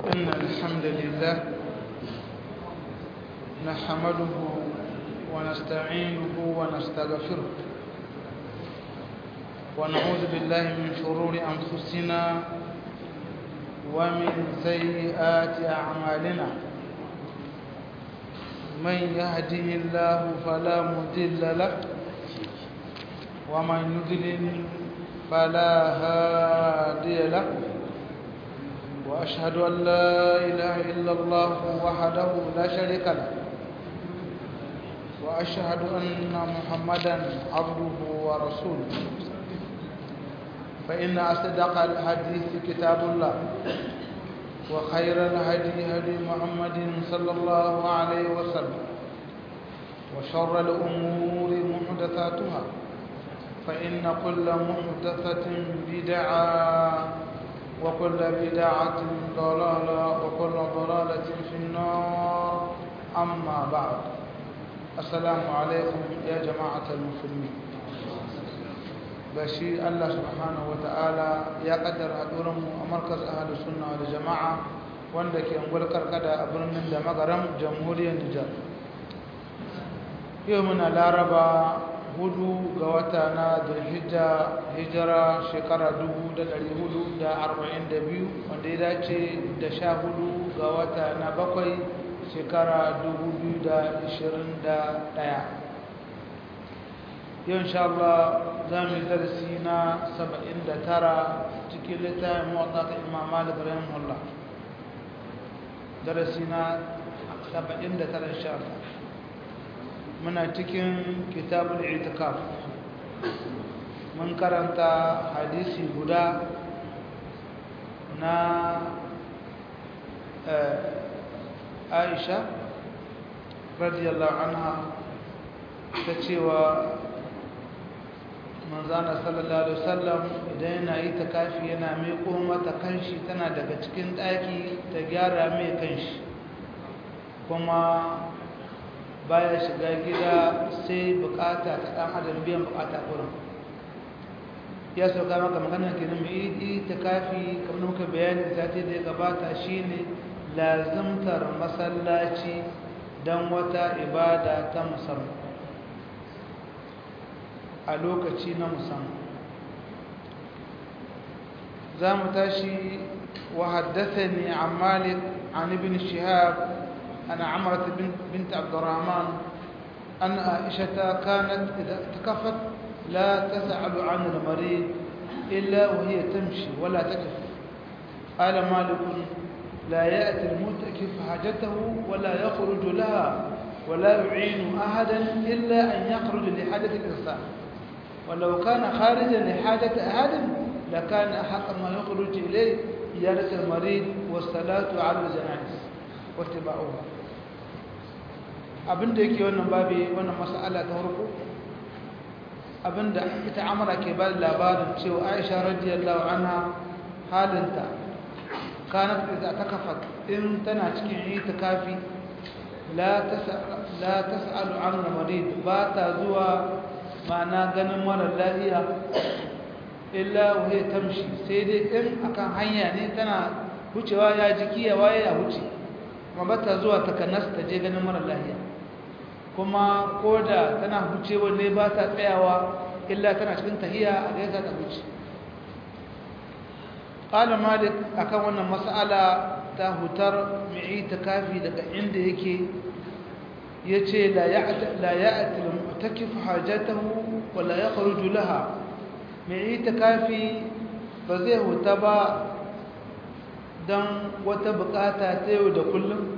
إن الحمد لله نحمده ونستعينه ونستغفره ونعوذ بالله من شرور أنفسنا ومن سيئات أعمالنا من يهده الله فلا مضل له ومن يضلل فلا هادي له وأشهد أن لا إله إلا الله وحده لا شريك له وأشهد أن محمدا عبده ورسوله فإن أصدق الحديث كتاب الله وخير الهدي هدي محمد صلى الله عليه وسلم وشر الأمور محدثاتها فإن كل محدثة بدعة وكل بدعة ضلالة وكل ضلالة في النار أما بعد السلام عليكم يا جماعة المسلمين بشي الله سبحانه وتعالى يا قدر أدورم مركز أهل السنة والجماعة wanda ke ungwar karkada a birnin da magaram jamhuriyar Nijar. Yau muna laraba hudu ga wata na zulhijja hijira shekara 442 wanda ya dace da sha hudu ga wata na bakwai shekara 2021 yau insha Allah za mu yi darasi na 79 cikin littafin mawata ta imam malik rahimahullah darasi na 79 insha Allah muna cikin kitabul itikaf mun karanta hadisi guda na aisha radiyallahu anha ta cewa manzana sallallahu alaihi wasallam idan yana yi ta kafi yana miƙo mata kanshi tana daga cikin ɗaki ta gyara mai kanshi kuma baya shiga gida sai bukata ta dan adam biyan bukata kurin ya sauka maka magana kenan mai yi ta kafi kamar muka bayani zati da ya gabata shine lazimtar masallaci don wata ibada ta musamman a lokaci na musamman za mu tashi wa haddasa ne a malik an ibn shihab أن عمرة بنت, بنت عبد الرحمن أن عائشة كانت إذا اعتكفت لا تسأل عن المريض إلا وهي تمشي ولا تقف قال مالك لا يأتي المعتكف حاجته ولا يخرج لها ولا يعين أحدا إلا أن يخرج لحاجة الإنسان ولو كان خارجا لحاجة أحد لكان أحق ما يخرج إليه زيارة المريض والصلاة على الجنائز wattiba'uha abinda yake wannan babi wannan mas'ala ta farko abinda ita amara ke ba labarin cewa Aisha radiyallahu anha halinta kanat idza takafat in tana cikin itikafi la tas'al la tas'alu an marid ba ta zuwa ma'ana ganin mara lafiya illa wahi tamshi sai dai in akan hanya ne tana wucewa ya jiki ya waye ya wuce kuma ba ta zuwa takanas ta je ganin mara lahiya kuma ko da tana hucewa ne ba ta tsayawa illa tana cikin tahiya a gaisa ta huce ƙala malik akan wannan mas'ala ta hutar mai kafi daga inda yake ya ce la ya'ati al-mu'takif hajatahu wa la yakhruju laha mai kafi ba zai huta ba don wata bukata ta yau da kullum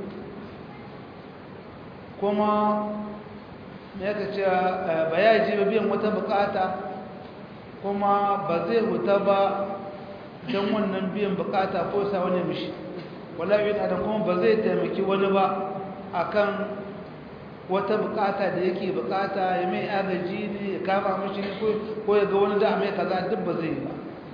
kuma ya ka ce ba ya ji biyan wata bukata kuma ba zai huta ba don wannan biyan bukata ko sa wani mishi wala yin adam kuma ba zai taimaki wani ba akan wata bukata da yake bukata ya mai agaji ne ya kama mishi ne ko ya ga wani da mai kaza duk ba zai yi ba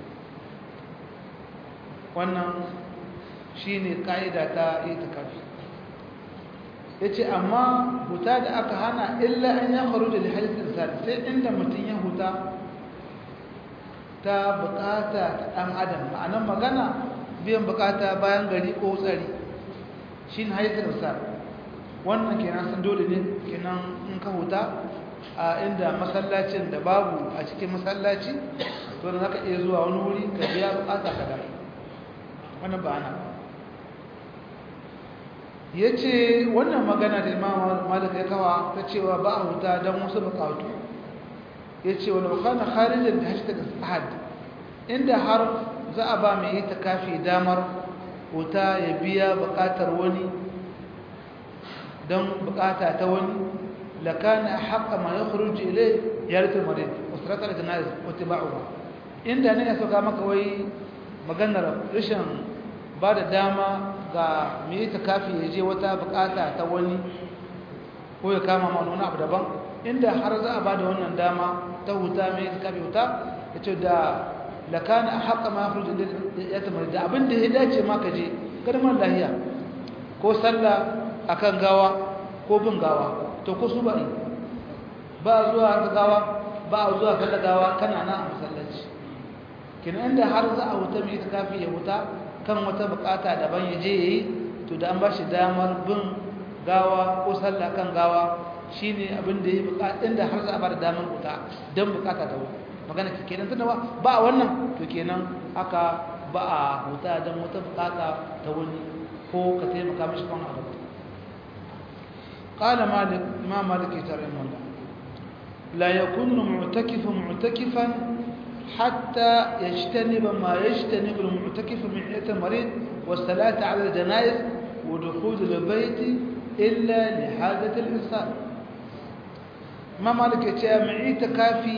wannan shi ne ƙa'ida ta itikafi ya ce amma huta da aka hana illa an ya faru da halittar sadi sai inda mutum ya huta ta bukata ta ɗan adam ma'anan magana biyan bukata bayan gari ko tsari shi ne hayatar sa wannan kenan san dole ne kenan in ka huta a inda masallacin da babu a cikin masallaci to da zaka iya zuwa wani wuri ka biya bukata ka da wannan ba ana yace wannan magana da Imam Malik ya kawa ta cewa ba a huta dan wasu bukatu yace wala kana kharijan da hashtag ahad inda har za a ba mai itikafi damar huta ya biya bukatar wani dan bukata ta wani لكان أحق ما يخرج إليه يارة المريض وصلاة الجنائز واتباعها inda ne ya sauka maka wai maganar rashin ba da dama ga mai kafi ya je wata bukata ta wani ko ya kama ma wani abu daban inda har za a ba da wannan dama ta huta mai kafi huta ya ce da lakana a haƙa ma ya ya tamar da abin da ya dace ma ka je kalmar lahiya ko sallah akan gawa ko bin gawa to ko su ba yi ba zuwa gawa ba zuwa kalla gawa kana nan a masallaci kin inda har za a wuta mai kafi ya wuta kan wata bukata daban ya je yayi to da an ba shi damar bin gawa ko sallah kan gawa shine abin da yake bukata inda har za a ba da damar wuta dan bukata ta wuta magana kenan tunda ba wannan to kenan aka ba a wuta dan wata bukata ta wani ko ka taimaka mishi kan abu قال مالك ما مالك رحمه الله لا يكون معتكف معتكفا حتى يجتنب ما يجتنب المعتكف من حيث المريض والصلاة على الجنائز ودخول البيت إلا لحاجة الإنسان ما مالك يتيا معي تكافي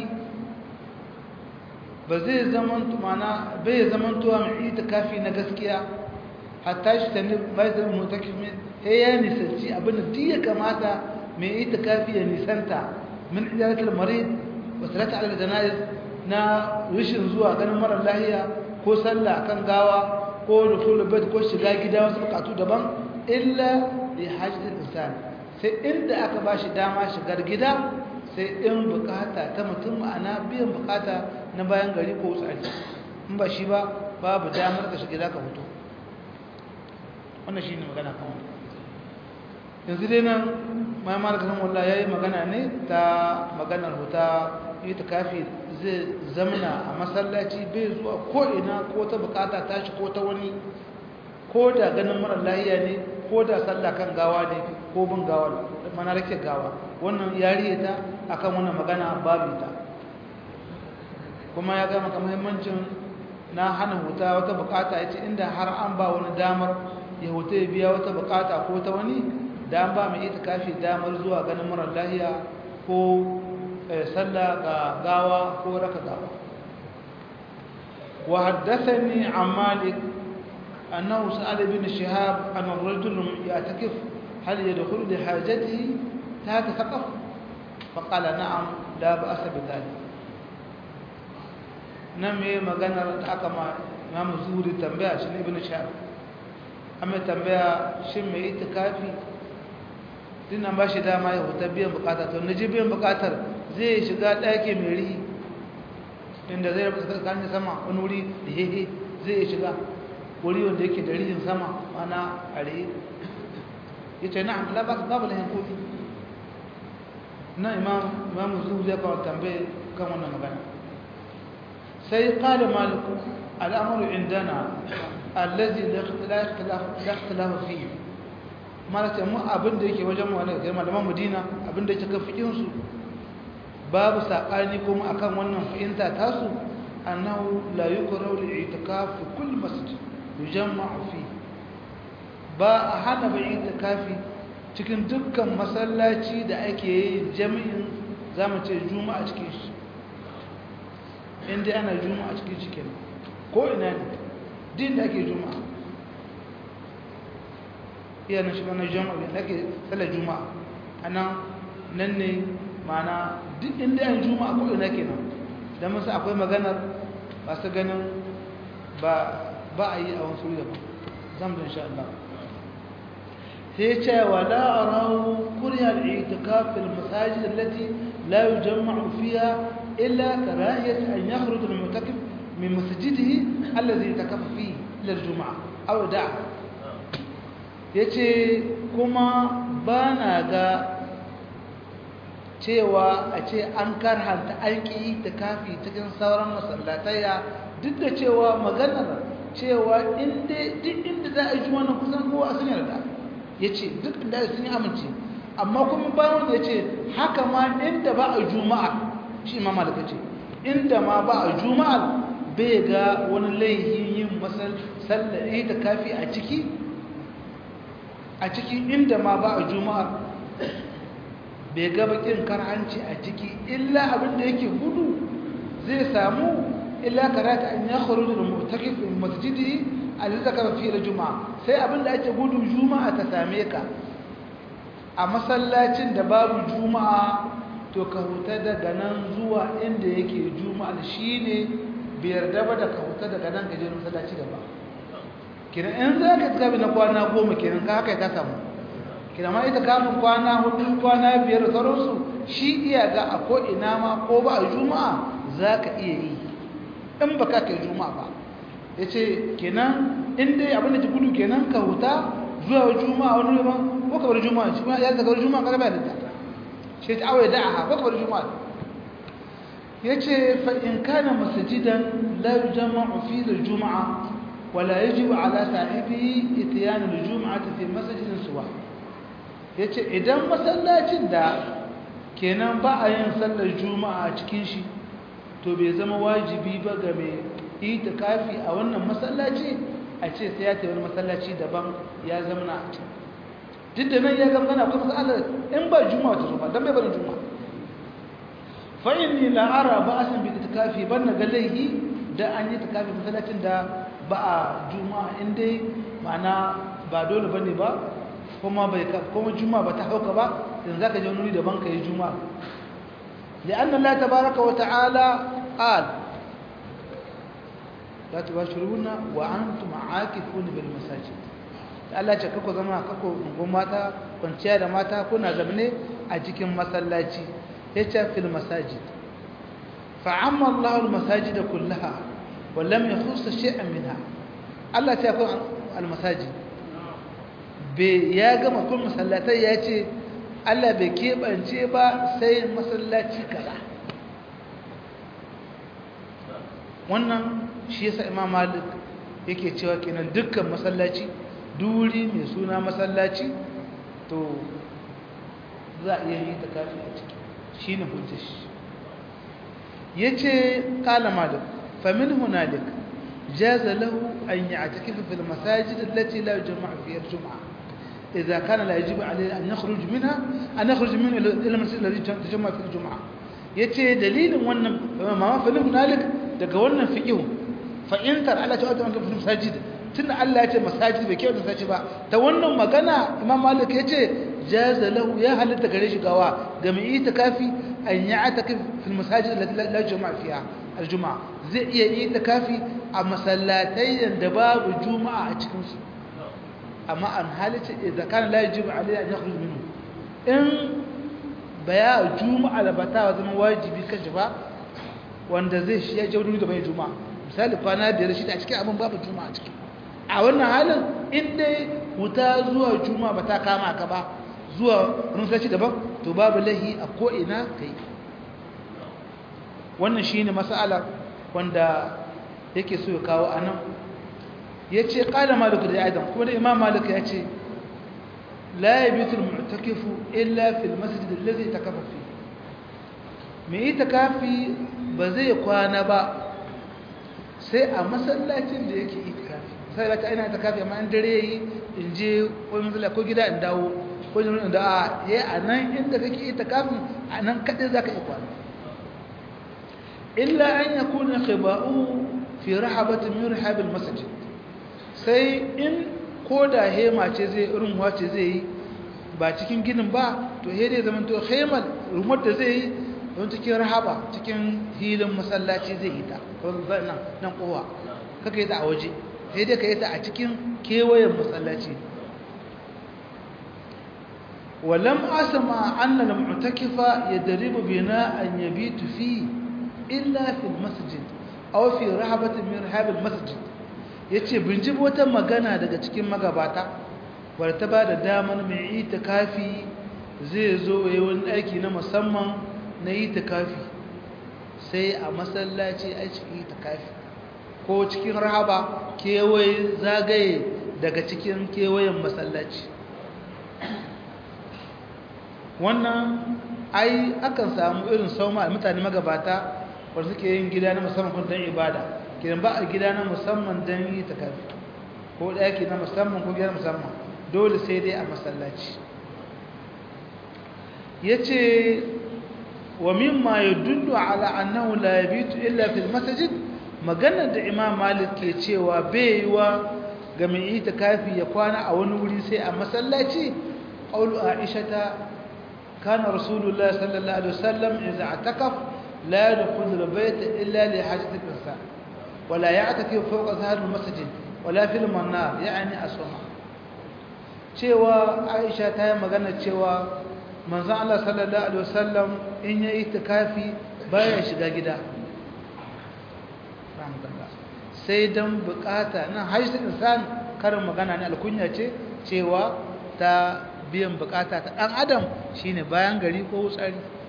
بزي زمن معنا بي زمن تو معي تكافي نغسكيا حتى يجتنب ما يجتنب المعتكف من sai ya nisanci abin da duk ya kamata mai ita kafi ya nisanta min ijaratul marid wa salatu ala janaiz na rishin zuwa ganin mara lahiya ko sallah kan gawa ko dukhul bait ko shiga gida wasu bukatu daban illa li hajjatil insan sai inda aka bashi dama shigar gida sai in bukata ta mutum ma'ana biyan bukata na bayan gari ko tsari in ba shi ba babu damar ka shiga ka fito wannan shine magana kan wannan yanzu dai nan mai malakanin wallah ya yi magana ne ta maganar huta ita kafi zai zamana a masallaci bai zuwa ko'ina ko ta bukata tashi ko ta wani ko da ganin marar lahiya ne ko da sallah kan gawa ne ko bin gawa mana rake gawa wannan yariye ta akan wannan magana babu ta kuma ya gama ka muhimmancin na hana huta wata bukata ya ce inda har an ba wani damar ya huta ya biya wata bukata ko ta wani da an ba mai itikafi damar zuwa ganin marar lahiya ko sallah ga gawa ko raka gawa wa haddathani an malik annahu sa'ala bin shihab an ar-rajul ya'takif hal yadkhulu li hajatihi tahta saqaf faqala na'am la ba'sa bi dhalik nan me maganar da aka ma Imam Zuhri tambaya shi ibn Shihab amma tambaya shin mai itikafi dinnan ba shi dama ya huta biyan bukata to naji biyan bukatar zai shiga ɗaki mai rihi inda zai rabu tsakanin sama wani wuri da hehe zai shiga wuri wanda yake da rihin sama mana a rihi ya ce na'am la ba babu lahin kofi na imam imam zuhu zai kawo tambaye kan wannan magana sai qala malik al'amru indana allazi la ikhtilaf fihi mana ce mu abin da yake wajen mu ne malaman Madina abin da yake kan fikin su babu sakani kuma akan wannan fahimta tasu annahu la yukrahu al-i'tikaf fi kull masjid yujamma'u fi ba a hana bai i'tikafi cikin dukkan masallaci da ake yi jami'in zamu ce juma'a cikin shi inda ana juma'a cikin shi kenan ko ina ne din da ake juma'a iya na shiga na juma'a da ake sallar juma'a anan nan ne mana duk inda yan juma'a ko ina kenan dan musu akwai maganar ba su ganin ba ba a yi a wasu wuri daban zan da insha Allah sai ce wa la arahu kuriya al-i'tikaf fil masajid allati la yujma'u fiha illa karahiyat an yakhruj al-mu'takif min masjidihi alladhi yatakafa fihi ila juma'a aw da'a yace kuma bana ga cewa a ce an karhanta aiki da kafi cikin sauran masallataya duk da cewa maganar cewa inda duk inda za a yi juma'a kusan kowa sun yarda yace duk inda sun yi amince amma kuma bayan ya ce haka ma inda ba a juma'a shi ma malaka ce inda ma ba a juma'a bai ga wani laihin yin masallari da kafi a ciki a ciki inda ma ba a juma'a bai ga bakin karhanci a ciki illa abinda yake gudu zai samu illa karata an ya kharuju da mutakifin masjidi a lissaka fi da juma'a sai abinda ake gudu juma'a ta same ka a masallacin da babu juma'a to ka huta daga nan zuwa inda yake juma'a shi ne biyar daba da ka huta daga nan gajen masallaci da ba kiran in za ka tafi na kwana goma kiran ka haka ka samu kiran ma ita kafin kwana hudu kwana biyar da sauransu shi iya ga a ko'ina ma ko ba a juma'a za ka iya yi in ba ka kai juma'a ba ya ce kenan in dai abin da ji gudu kenan ka huta zuwa juma'a wani yaban ko kabar juma'a shi ya zaga juma'a kaga ba da shi ta awaye da'aha ko kabar juma'a yace fa in kana masjidan la yujma'u fi al-jum'a wa la yajibu ala sahibihi ityan al-jum'ati fi masjidin suwa yace idan masallacin da kenan ba a yin sallar juma'a a cikin shi to bai zama wajibi ba ga mai itikafi a wannan masallaci a ce sai ya tafi wani masallaci daban ya zama na a can duk da nan ya zama gana kuma matsalar in ba juma'a ta zo ba don bai bari juma'a fa inni la ara ba'san bi itikafi ban na ga laihi da an yi itikafi masallacin da ba a juma'a in dai ma'ana ba dole bane ba kuma bai kuma juma'a ba ta hauka ba yanzu zaka je wani daban ka yi juma'a لأن الله تبارك وتعالى قال لا تباشرون وأنتم عاكفون بالمساجد Allah ce kako zama kako ungun mata kwanciya da mata kuna zamne a cikin masallaci yace fil masajid fa amma Allah al masajid kullaha wa lam yakhuss shay'an minha Allah ta kun al masajid be ya gama kun masallatai yace Allah bai keɓance ba sai masallaci kaza wannan shi yasa imam malik yake cewa kenan dukkan masallaci duri mai suna masallaci to za a iya yi ta kafi a ciki shi ne hujjar shi ya ce ƙala malik famin hunalik jaza lahu an yi a cikin fil masajid lati la jama'a fiyar juma'a إذا كان لا يجب عليه أن يخرج منها أن يخرج منه إلى المسجد الذي تجمع في الجمعة yace dalilin wannan ma fa hunalik daga wannan fiqhu fa in tar ala ta'ala an fi masajid tunda Allah ya ce masajid bai kyauta sace ba ta wannan magana Imam Malik yace jaza lahu ya halatta gare shi gawa ga mai itikafi an ya'takif fi masajid allati la juma'a fiha aljuma'a zai iya itikafi a masallatai da babu juma'a a cikin su amma an halitta idza kana la yajibu alayhi an yakhruj minhu in baya juma'a da bata zama wajibi kashi ba wanda zai shi ya je wani da bai juma'a misali kwana biyar shi a cikin abin babu juma'a ciki a wannan halin in dai wuta zuwa juma'a ba ta kama ka ba zuwa wani sashi daban to babu lahi a ko ina kai wannan shine mas'ala wanda yake so ya kawo anan ya ce ƙala maliku da adam kuma da imam maliku ya ce la ya bitul mu'takifu illa fil masjid allazi takafa fi me ita kafi ba zai kwana ba sai a masallacin da yake itikafi sai ba ta ina itikafi amma in dare yi in je ko masallaci ko gida in dawo ko in da a yayi a nan inda kake itikafin a nan kadai zaka yi kwana illa an yakuna khiba'u fi rahabatin min rahabil masjid sai in ko da hema ce zai irin wace zai yi ba cikin ginin ba to he dai zaman to hemal rumar da zai yi don cikin rahaba cikin hilin masallaci zai yi ta nan nan kowa kaka yi ta a waje he dai ka yi ta a cikin kewayen masallaci ولم أسمع أن المعتكف يدرب بناء يبيت فيه إلا في المسجد أو في رحبة من رحاب المسجد ya ce binji wata magana daga cikin magabata wadda ta ba da damar mai itikafi zai zo ya wani aiki na musamman na itikafi sai a masallaci a cikin itikafi ko cikin rahaba kewaye zagaye daga cikin kewayen masallaci wannan ai akan samu irin sauma mutane magabata wanda suke yin gida na musamman kun don ibada kidan ba a gida na musamman don yi takafi ko ɗaki na musamman ko gida musamman dole sai dai a masallaci ya ce wa mimma ya dundu ala annahu la yabitu illa fil masajid maganar da imam malik ke cewa bai yi wa ga mai yi takafi ya kwana a wani wuri sai a masallaci ƙaulu aisha ta kana rasulullah sallallahu alaihi wasallam idza atakaf la yadkhulu al-bayt illa li hajati al-insan ولا يعتكف فوق ظهر المسجد ولا في المنار يعني asuma cewa Aisha ta yi magana cewa manzon Allah sallallahu alaihi wasallam in yayi itikafi baya shiga gida sai dan bukata nan haisu insan karin magana ne alkunya ce cewa ta biyan bukata ta dan adam shine bayan gari ko wutsari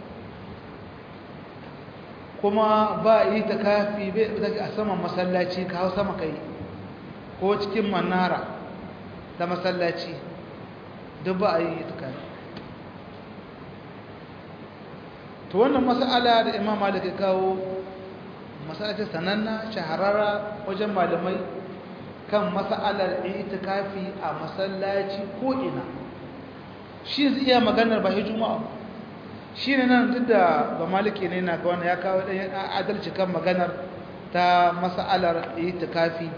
kuma ba yi ta kafi a saman masallaci ka hau sama kai ko cikin manara ta masallaci duk ba a yi ta kafi to wannan mas'ala da imam malik ya kawo mas'alace sananna shahararra wajen malamai kan mas'alar itikafi a masallaci ko ina shi zai iya maganar ba juma'a shi ne nan duk da ba maliki ne na ga wani ya kawo ɗan adalci kan maganar ta mas'alar itikafi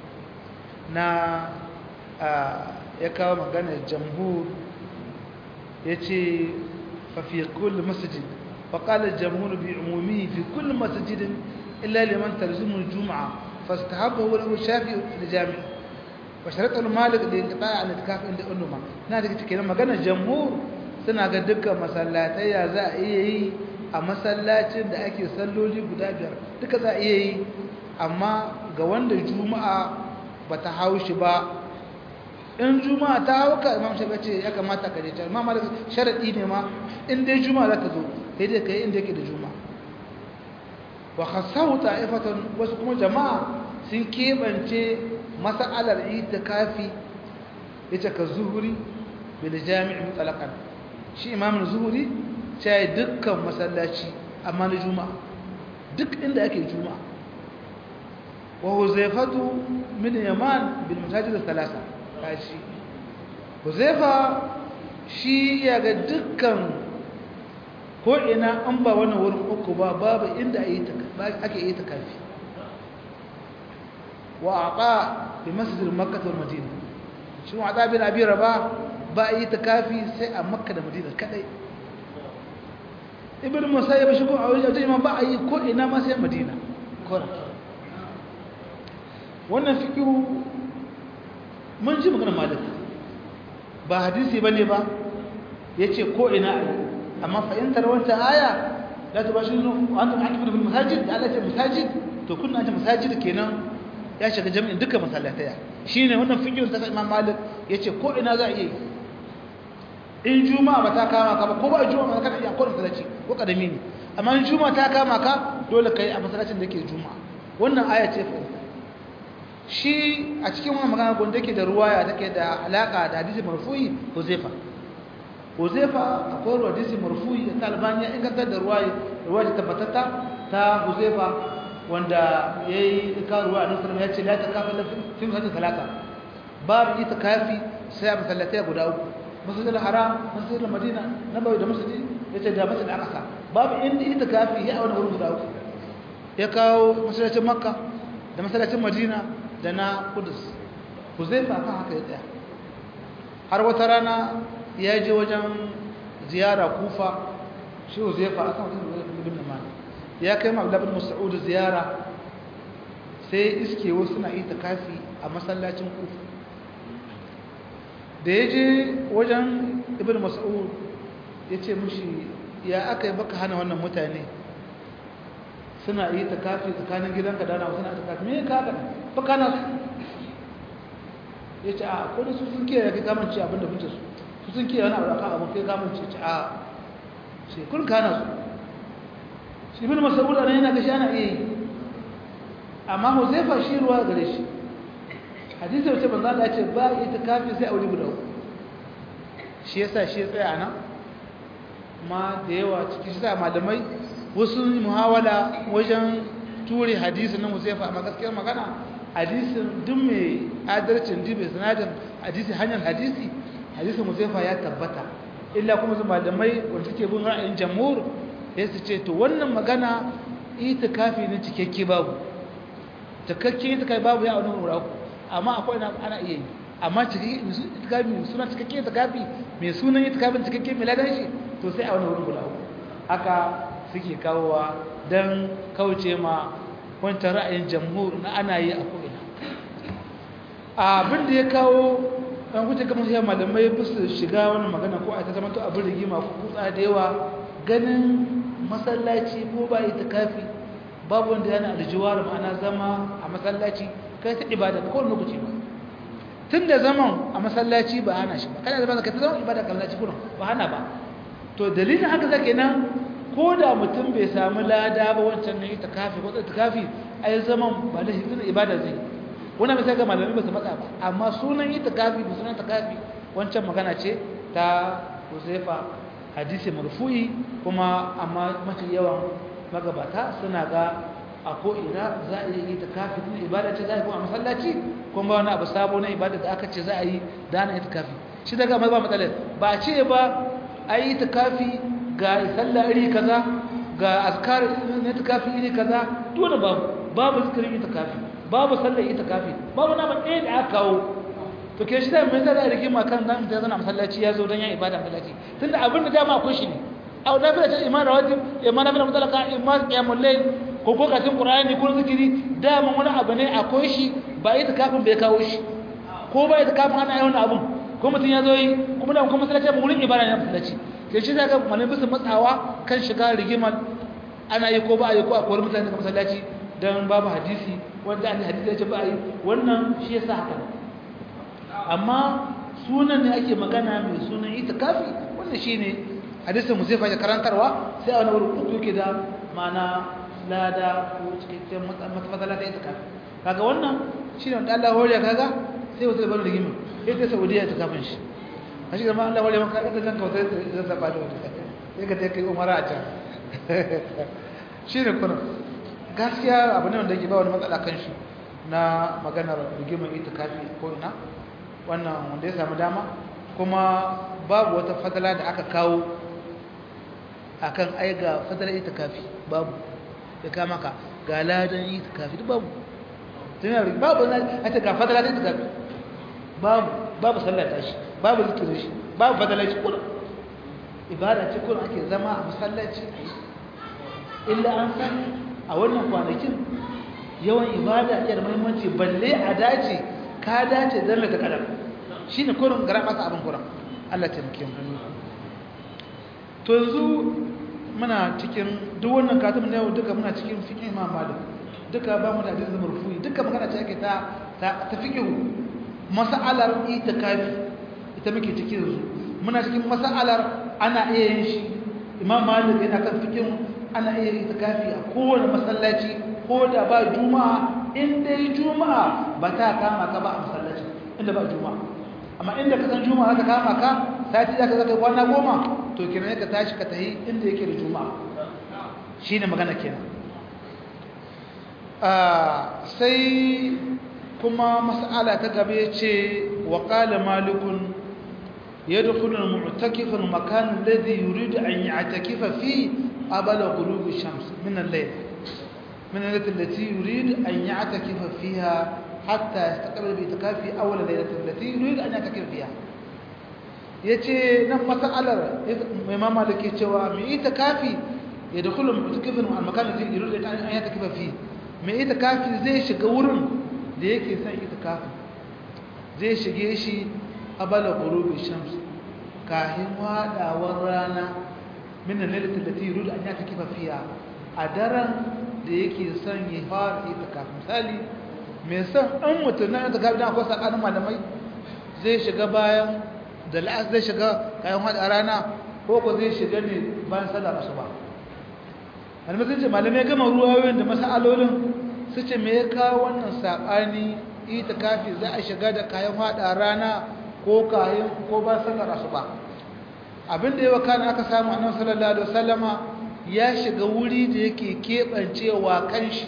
na ya kawo maganar jamhur ya ce fafi kullum masjid فقال الجمهور بعمومه في كل مسجد إلا لمن تلزم الجمعة فاستحبه له الشافعي في الجامع وشرط المالك لانقطاع عن الاعتكاف عند الأمة نادي كده magana jamhur suna ga dukkan masallatai ya za a iya yi a masallacin da ake salloli guda biyar duka za a iya yi amma ga wanda juma'a bata haushi ba in juma'a ta hauka imam shafi ce ya kamata ka je ta imam malik sharadi ne ma in dai juma'a za ta zo sai dai kai inda yake da juma'a wa khassahu ta'ifatan wasu kuma jama'a sun kebance mas'alar itikafi yace ka zuhuri bil jami' mutlaqan shi imam zuhuri sai dukkan masallaci amma na juma'a duk inda ake juma'a wa huzaifatu min yaman bil masajid thalatha kashi huzaifa shi ya ga dukkan ko ina an ba wannan wurin uku ba babu inda ake yi ta kafi wa aqa bi masjid makkah wal madina shi wa aqa bin abi rabah ba yi ta kafi sai a makka da madina kadai ibn musayyib shi ko a wajen imam ba yi ko ina ma sai madina kora wannan fikiru mun ji magana malik ba hadisi bane ba yace ko ina a amma fahimtar wata aya la tubashiru antum akifu bil masajid da Allah ya masajid to kunna ta masajid kenan ya shiga jami'in duka masallataya shine wannan fiqhin ta Imam Malik yace ko ina za a yi in juma'a ba ta kama ka ba ko ba juma'a ka iya ko masallaci ko kadami ne amma in juma'a ta kama ka dole kai a masallacin da yake juma'a wannan aya ce fa shi a cikin wannan magana gonda yake da ruwaya take da alaka da hadisi marfu'i Huzaifa Huzaifa akwai ruwa hadisi marfu'i da Albani ya inganta da ruwaya ruwaya tabbatatta ta Huzaifa wanda yayi ka ruwa annabi sallallahu ya ce la takafa la fi masajid talata babu ita kafi sai a masallatai guda uku masjidil haram masjidil madina nabawi da masjid yace da masjid al-aqsa babu inda ita kafi ya wani wurin guda uku ya kawo masallacin makka da masallacin madina da na kudus Huzaifa kan haka ya tsaya har wata rana ya je wajen ziyara kufa shi huzaifa aka mutum da ibn malik ya kai ma abdullahi mas'ud ziyara sai iske wasu suna yi takafi a masallacin kufa da ya je wajen ibn mas'ud ya ce mushi ya aka yi baka hana wannan mutane suna yi takafi tsakanin gidanka da na suna takafi me ka haka baka na ya ce a kodin su sun kiyaye kai kamanci abinda kuke su su sun kiyaye wani abu akan abu kai kamanci ce a sai kun kana su shi bin mas'ud ana yana ga shi ana iya yi amma huzaifa shi ruwa gare shi hadisi wace banza Allah ya ce ba ita kafi sai aure guda uku shi yasa shi ya tsaya nan ma da yawa cikin shi sa malamai wasu muhawala wajen ture hadisin nan huzaifa amma gaskiyar magana hadisin duk mai adalcin duk mai sanadin hadisi hanyar hadisi hadisin huzaifa ya tabbata illa kuma su malamai wanda suke bin ra'ayin jamhur ya su ce to wannan magana itikafi ne cikakke babu cikakke itikafi babu ya wani wura amma akwai ana iya yi amma itikafi suna cikakke itikafi mai sunan itikafin cikakke mai ladan shi to sai a wani wurin guda haka suke kawowa don kauce ma wancan ra'ayin jamhur na ana yi a ko'ina abin da ya kawo ɗan kuce kamar sai malamai ba su shiga wani magana ko a ta zama to abin rigima ko kutsa da yawa ganin masallaci ko ba ita kafi babu wanda yana aljiwar ma'ana zama a masallaci kai ta ibada ko wani lokaci ba tun da zaman a masallaci ba hana shi ba kana zama ka ta zama ibada kallaci kuna ba hana ba to dalilin haka zake nan ko da mutum bai samu lada ba wancan ne ita kafi ko ita kafi ai zaman ba da shi ibada zai wannan misali ga malamai ba su matsa ba amma sunan ita kafi da sunan ta kafi wancan magana ce ta Huzaifa hadisi marfu'i kuma amma mafi yawan magabata suna ga a ko ina za a yi ita kafi din ibada ce za a yi kuma a masallaci kuma ba wani abu sabo na ibada da aka ce za a yi dana ita kafi shi daga mai ba matsalar ba ce ba a yi ita kafi ga sallah iri kaza ga askar na itikafi iri kaza dole babu babu zikirin itikafi babu sallar itikafi babu na ɗaya da aka kawo to ke shi da mai tsara rigima kan zan ta zana masallaci ya zo don yan ibada masallaci tunda abin da dama akwai shi ne a wadda fi da ce iman rawatib iman na fi da mutalaka iman qiyamul layl ko ko katin qur'ani ko zikiri dama wani abu ne akwai shi ba itikafin bai kawo shi ko ba itikafin ana yi wani abun ko mutum ya zo yi kuma da kuma masallaci ba wurin ibada ne masallaci ke shi zaka malin bisa matsawa kan shiga rigimar ana yi ko ba a yi ko a kowar mutane daga masallaci don babu hadisi wanda an hadisi ya ce ba a yi wannan shi ya sa haka amma sunan ne ake magana mai sunan itikafi wannan shi ne hadisin musaifa ya karantarwa sai a wani wurin uku yake da mana lada ko cikakken matsala ta itikafi kaga wannan shi ne wanda Allah horiya kaga sai wata da bari rigimar ita saudiya ta kafin shi a shi zama Allah wale maka ita zan kawai zan zaɓa da wata sai ka kai umara a can shi ne kuna gaskiya abu ne wanda yake ba wani matsala kan shi na maganar rigimar ita kafi ko ina wannan wanda ya samu dama kuma babu wata fadala da aka kawo akan ai ga fadalar ita kafi babu ya kama ka ga ladan ita kafi duk babu babu na ita ga fadalar ita kafi babu babu sallar tashi babu zikirin shi babu fadalar shi kuna ibada ce kuna ake zama a masallaci illa an san a wannan kwanakin yawan ibada iya da muhimmanci balle a dace ka dace don ta kadar shi ne kurin gara masa abin kuran Allah taimake mu to yanzu muna cikin duk wannan katum na yau duka muna cikin fiqh Imam Malik duka ba mu da hadisi marfu'i duka magana ce ake ta ta fiqh mas'alar itikafi ita muke cikin yanzu muna cikin mas'alar ana iya yin shi Imam Malik yana kan fiqh ana iya yin itikafi a kowane masallaci ko da ba juma'a in dai juma'a ba ta kama ka ba a masallaci inda ba juma'a amma inda ka san juma'a ka kama ka sati zaka zaka kwana goma to kenan ka tashi ka tahi inda yake da juma'a shine magana kenan ah sai kuma mas'ala ta gaba yace wa qala malikun يدخل المعتكف المكان الذي يريد أن يعتكف فيه قبل غروب الشمس من الليل من الليلة التي يريد أن يعتكف فيها حتى يستقبل باعتكافه أول ليلة التي يريد أن يعتكف فيها yace nan mas'alar imam malik yace wa mai itikafi ya dakhulu mutakifin al makan da yuridu an yatakafa fi mai itikafi zai shiga wurin da yake son itikafi zai shige shi qabala ghurubi shams kahin wadawar rana min al-lailati allati yuridu an yatakafa fiha a daren da yake son ya fara itikafi misali mai son an mutum na itikafi dan akwai sakanin malamai zai shiga bayan da la'as zai shiga kayan hada rana ko ko zai shiga ne bayan sallar asuba malamai sun ce malamai gama ruwayoyin da masalolin su ce me ya kawo wannan saɓani ita kafi za a shiga da kayan hada rana ko kayan ko ba sallar asuba abin da yawa kana aka samu annabi sallallahu alaihi wasallama ya shiga wuri da yake kebancewa kanshi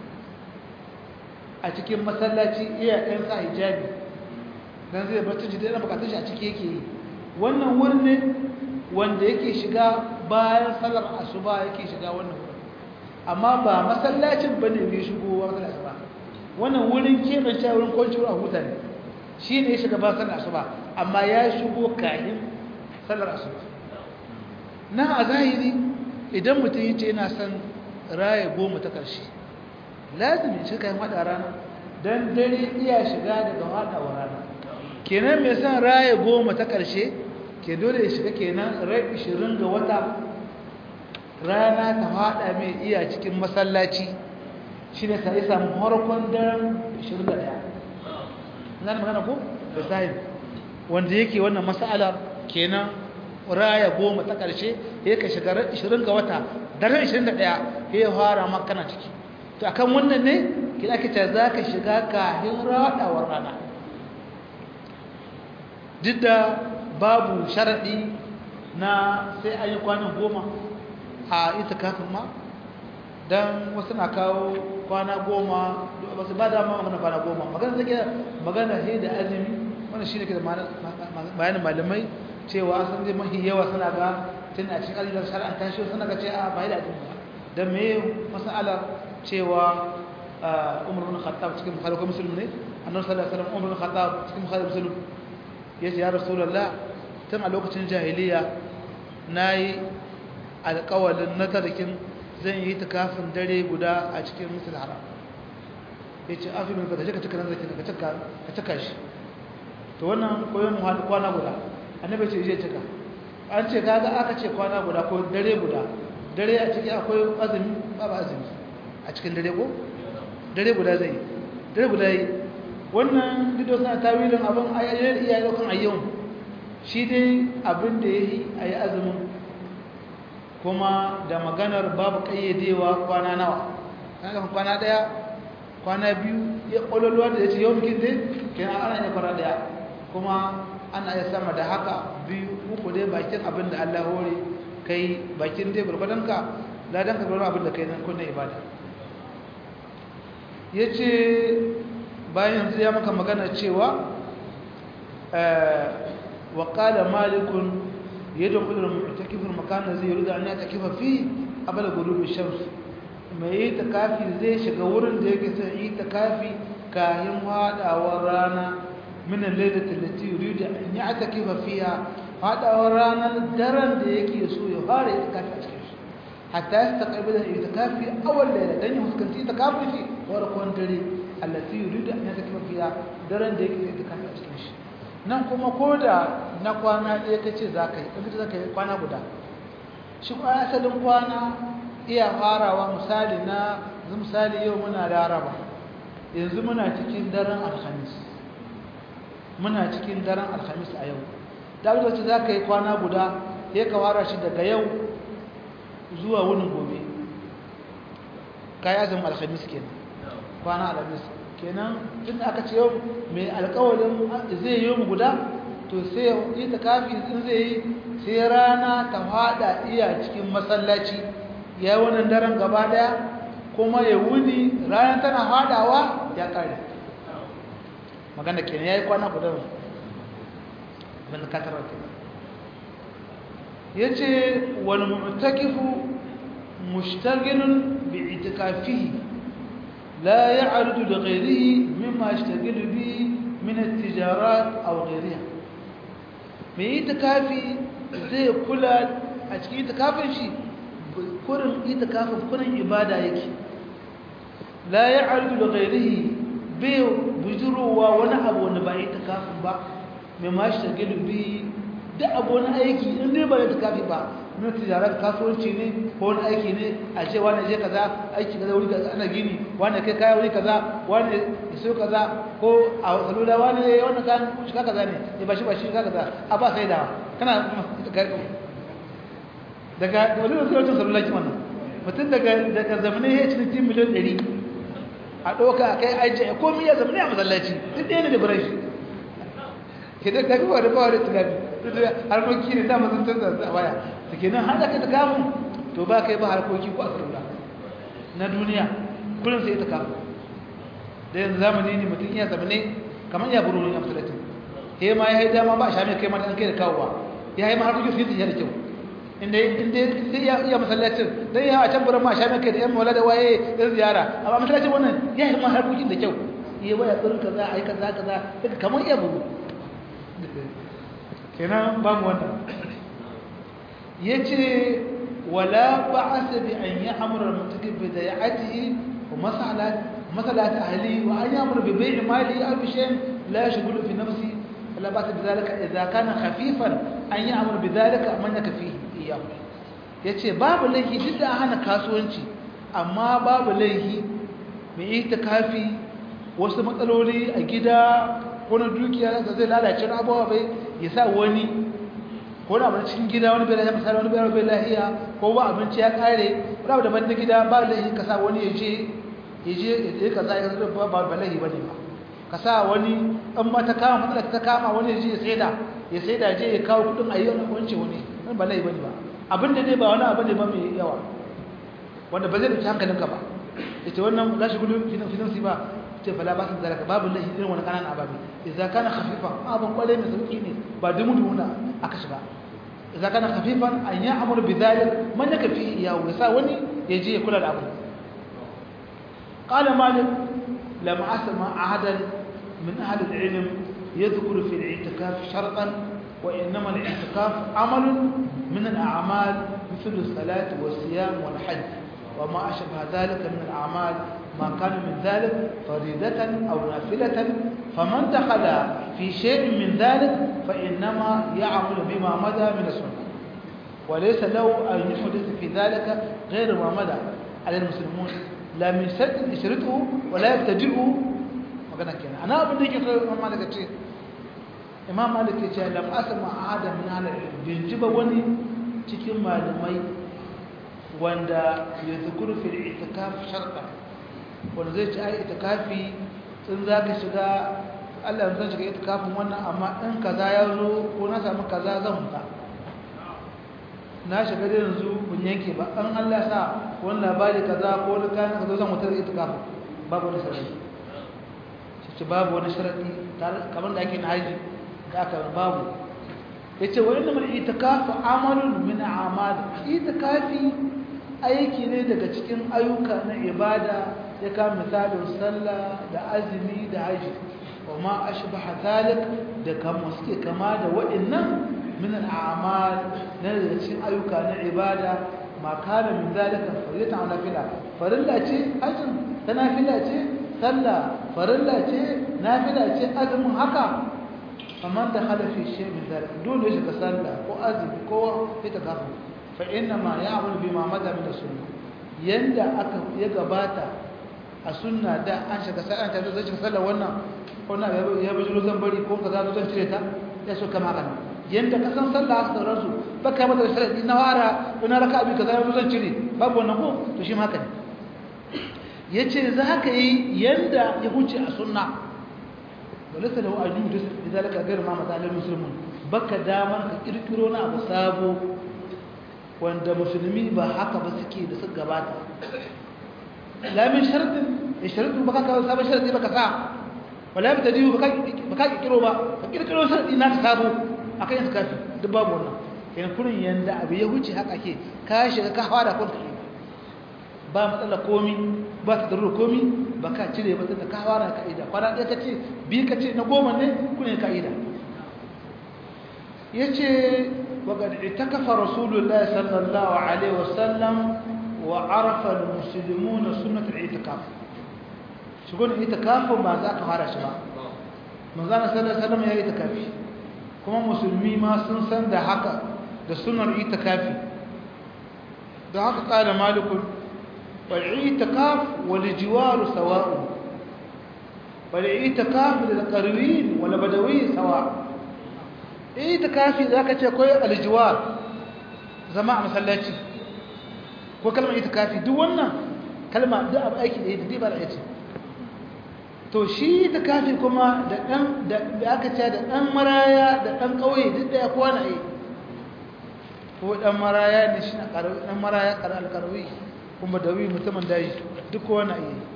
a cikin masallaci iya ɗan sa hijabi dan zai bar tuji da bukatun shi a ciki yake yi wannan wurin ne wanda yake shiga bayan salar asuba yake shiga wannan wurin amma ba masallacin bane bai shigo ba masallaci ba wannan wurin kebance wurin kwanci wurin huta ne shi ne ya shiga bayan salar asuba amma ya shigo kayan salar asuba na a zahiri idan mutum yace yana son raye goma ta ƙarshe lazimi shi kayan haɗa rana don dare iya shiga daga haɗawa rana kenan mai son raye goma ta ƙarshe ke dole ya shiga kenan rai ishirin ga wata rana ta haɗa mai iya cikin masallaci shi ne sai samu harkon daren ishirin da ɗaya na magana ko da sahib wanda yake wannan mas'alar kenan raya goma ta ƙarshe ya ka shiga 20 ga wata daren 21 ya fara makana ciki to akan wannan ne kina kita za ka shiga kahin raɗawar rana duk da babu sharaɗi na sai an yi kwanan goma a ita kafin ma don wasu na kawo kwana goma ba su ba dama magana kwana goma magana zai magana he da azumi wani shi ne ke da bayanin malamai cewa sun zai mahi yawa suna ga tun a cikin ajiyar shari'ar tashi suna ga ce a bayi da ajiyar da me masalar cewa umar bin khattab cikin bukhari ko muslim ne annabi sallallahu alaihi wasallam umar bin khattab cikin bukhari muslim yace ya rasulullah tun a lokacin jahiliya nayi alƙawalin na tarikin zan yi kafin dare guda a cikin musul haram yace afi min ka ka cika nan zaki ka cika ka cika shi to wannan koyon kwana guda annabi ce zai cika an ce kaga aka ce kwana guda ko dare guda dare a ciki akwai azumi ba ba azumi a cikin dare ko dare guda zai dare guda yi wannan dido suna tawilin abin ayyayyar iya daukan ayyau shi dai abin da ya yi a yi azumin kuma da maganar babu kayyadewa kwana nawa kaga kwana daya kwana biyu ya kwalwalwa da ya ce yau bikin dai kenan ana iya kwana daya kuma ana iya sama da haka biyu uku dai bakin abin da Allah hore kai bakin dai gurgudanka ladan ka gurgudan abin da kai nan kunna ibada yace bayan yanzu ya maka magana cewa wa qala malikun yadkhulu al-mu'takif al-makan alladhi yuridu an yatakifa fi qabla ghurub ash-shams mai takafi zai shiga wurin da yake son yi takafi kayan hadawar rana من الليلة التي يريد أن يعتكف فيها هذا ورانا الدرن دي يكي يسوي يغار يتكافي أشكيش حتى يستقبل الاعتكاف في أول ليلة لأنه مسكنتي يتكافي في ورقون دري التي يريد أن يعتكف فيها درن دي يكي يتكافي أشكيش nan kuma ko da na kwana ɗaya ka ce za ka yi ɗan za ka yi kwana guda shi kuma asalin kwana iya farawa misali na misali yau muna laraba yanzu muna cikin daren alhamis muna cikin daren alhamis a yau da wacce za ka yi kwana guda ya ka wara shi daga yau zuwa wunin gobe ka yi azumin alhamis kenan kwana alhamis kenan tun da aka ce yau mai alkawalin zai yi mu guda to sai yi ta kafi in zai yi sai rana ta fada iya cikin masallaci ya yi wannan daren gaba daya kuma ya wuni ranar tana fadawa ya kare magana kenan yayi kwana guda ban ka tarar kenan yace wal mu'takifu mushtaghilun bi itikafihi la ya'rudu li ghayrihi mimma yashtaghilu bihi min at-tijarat aw ghayriha mai itikafi zai kula a cikin itikafin shi kurin itikafin kurin ibada yake la ya'rudu li ghayrihi bai bujurowa wani abu wanda ba yi takafin ba mai ma shi tagilu bi duk abu wani aiki in dai ba yi takafi ba na tijarar kasuwanci ne ko wani aiki ne a ce wani je kaza aiki kaza wuri kaza ana gini wani kai kaya wuri kaza wani iso kaza ko a salula wani wani kan shiga kaza ne ya bashi bashi shiga kaza a ba sai dawa kana daga wani wasu wacin salula ki wannan mutum daga daga zamanin ya ci cikin miliyan ɗari a ɗauka a kai ajiye komi ya zamanin a masallaci duk ɗaya ne da birai shi idan ka gaba da bawa da tunani harkoki ne da mazan canza a baya da ke nan haɗa ka ta kamun to ba kai ba harkoki ko a sarula na duniya kullum sai ta kamun da yanzu zamani ne mutum iya zamane kamar ya buru ne a masalatin he ma ya yi dama ba a sha mai kai mata an kai da kawowa ya yi ma harkoki su yi tafiya da kyau inda inda ya iya masallacin dan ya a can buran ma sha mai kai da yan mawala da waye yan ziyara amma masallacin wannan ya yi ma harkokin da kyau iya waya tsirin kaza a yi kaza kaza daga kamar iya buru kenan ba mu wannan ya ce wala ba'asa bi an yi amurar mutukin bi da ya ajiye wa masalata ahli wa an yi amurar bi bai mali a bishen la ya shigulu fi nafsi wala ba ta bi zalika idza kana khafifan an yi amurar bi zalika man yaka fi iya ya ce babu laifi duk da hana kasuwanci amma babu laifi mai ita kafi wasu matsaloli a gida ko na dukiya da zai lalace na abuwa bai ya sa wani ko na abin cikin gida wani bai lafiya misali wani bai bai lafiya ko ba abinci ya kare wani abu daban na gida ba laifi ka sa wani ya je ya je ya je ka za ya zai ba ba laifi ba ne ba ka sa wani an ma ta kama matsala ta kama wani ya je ya saida ya saida je ya kawo kudin a yi wani wance wani wani ba laifi ba ne ba abin da dai ba wani abu ne ba mai yawa wanda ba zai ɗauki hankalinka ba ya ce wannan za shi gudun finansi ba ce fala ba su zaraka babu lahi irin wani kanan ababe idza kana khafifan abun kwale mai sauki ne ba dumu dumuna aka shiga idza kana khafifan an ya amuru bi dhalik man yaka fi ya wasa wani ya je ya kula da abu qala malik lam asma ahadan min ahli al-ilm yadhkuru fi al-i'tikaf shartan wa innama al-i'tikaf amalun min al-a'mal مثل الصلاة والصيام والحج وما أشبه ذلك من الأعمال ما كان من ذلك فريدة أو نافلة فمن دخل في شيء من ذلك فإنما يعمل بما مدى من السنة وليس له أن يحدث في ذلك غير ما مدى على المسلمون لا من شرط يشرطه ولا يبتدئه magana kenan ana abin da yake so Imam Malik ce Imam Malik ya ce lam asma ahada min ahli bin jiba wani cikin malamai wanda ya zukuru fil itikaf shartan wanda zai ci ai itikafi in za ka shiga Allah zan shiga itikafin wannan amma in kaza ya zo ko na samu kaza zan huta na shiga da yanzu mun yanke ba an Allah sa wani labari kaza ko wani kayan kaza zan huta da itikafin babu wani sharadi shi babu wani sharadi kamar da ake na haji da aka babu ya ce wani namar itikafi amalun min amal itikafi aiki ne daga cikin ayyuka na ibada ya kama misalin sallah da azumi da haji wa ma ashbaha zalik da kama suke kama da waɗannan min al'amal na daga cikin ayyuka na ibada ma kana min zalika farillatan wa nafila farilla ce hajjin ta nafila ce sallah farilla ce nafila ce azumin haka faman da khala fi shay min zalik dole shi ka sallah ko azumi ko ita gafa fa inna ma ya'malu bima mada min sunnah yanda aka ya gabata a sunna da an shiga sa'an ta zai shiga sallar wannan ko na ya bujiro zan bari ko kaza zan cire ta ya so kama kan yanda ka san sallah aka sauran su baka mata sharadi na wara ko na raka abi kaza zan cire babu wannan ko to shi ma haka ne yace za ka yi yanda ya huce a sunna walasa lahu ajudu lidalika ghayr ma mata lil muslimun baka damar ka kirkiro na abu sabo wanda musulmi ba haka ba suke da suka gabata lamin sharadin ya sharadin baka kawo sabon sharadi baka sa wala ya btadiyu baka baka kirkiro ba ka kirkiro sharadi na sabo akan yin kafi duk babu wannan kenan kurin yanda abu ya huce haka ke ka shiga ka fara kun kai ba matsala komi ba ta darura komi ba ka cire ba ta ka fara ka'ida kwana ɗaya ka ce bi ka ce na goma ne kun yi ka'ida ya ce وقد اعتكف رسول الله صلى الله عليه وسلم وعرف المسلمون سنة الاعتكاف شكون اعتكاف ما ذاك هذا شباب من ذا صلى الله عليه وسلم يا اعتكافي كما مسلمي ما سنسن ده حقا ده سنة الاعتكافي don haka ƙada malikun wal'itikaf wal jiwaru sawa'u wal'itikaf da ƙarwin wal badawi sawa itikafi za ka ce koyi aljiwar zama a masallaci ko kalmar itikafi duk wannan kalma duk abu aiki da yadda ba da aiki to shi itikafi kuma da ɗan da aka ce da ɗan maraya da ɗan ƙauye duk da ya kowa na yi ko ɗan maraya ne shi na ƙarfi ɗan maraya ƙarar alƙarfi kuma da wi mutumin daji duk kowa na yi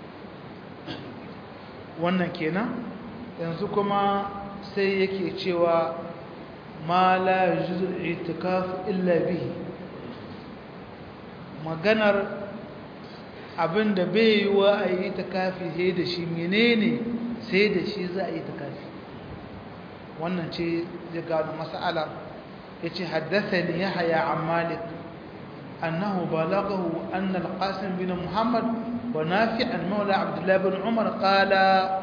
wannan kenan yanzu kuma sai yake cewa ma la yujuzul itikaf illa bihi maganar abinda bai yi wa a yi itikafi sai da shi menene sai da shi za a yi itikafi wannan ce zai gano mas'ala yace haddathani yahya an malik annahu balaghahu anna al-qasim bin muhammad wa nafi' al-mawla abdullah bin umar qala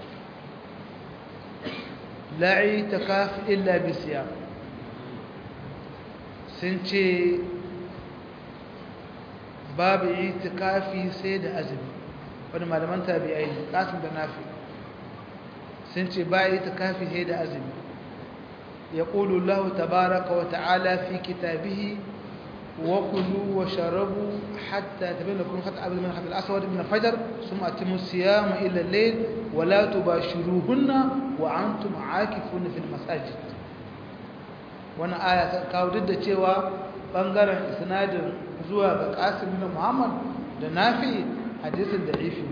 la itikaf illa bi siyam sun ce babu itikafi sai da azumi wani malaman tabi'ai ne qasim da nafi sun ce ba itikafi sai da azumi يقول الله تبارك وتعالى في كتابه وكلوا وشربوا حتى تبين لكم خط أبد من الخط الأسود من الفجر ثم أتموا الصيام إلى الليل ولا تباشروهن وأنتم عاكفون في المساجد وانا آية kawo duk da cewa bangaren isnadin zuwa ga Qasim bin Muhammad da Nafi hadisin da ifi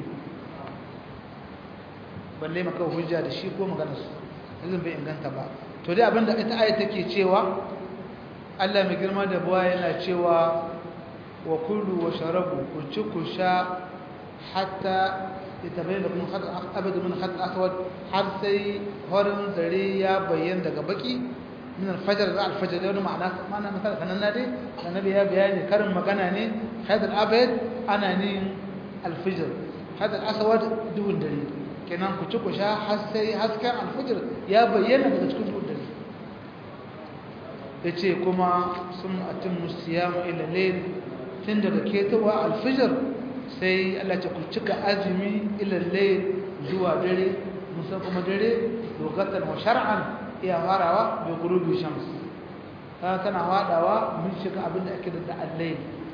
balle maka hujja da shi ko maganar su izin bai inganta ba to dai abinda ita ayat take cewa Allah mai girma da buwa yana cewa wa kullu wa sharabu ku ci ku sha hatta itabayyana lakum khat abad min khat aswad har sai horin zare ya bayyana daga baki min al-fajr da al-fajr da wani ma'ana ma'ana misali kanan na dai annabi ya bayani karin magana ne had al-abad ana ne al-fajr had al-aswad duhun dare kenan ku ci ku sha har sai hasken al-fajr ya bayyana daga cikin duhun dare ya ce kuma sun atin musiyamu ilalai tun daga ketowa alfijar sai Allah ce ku cika azumi ilalai zuwa dare musa kuma dare lokacin wa shar'an iya farawa bai gurubi shams ta tana wadawa mun shiga abin da ake da allai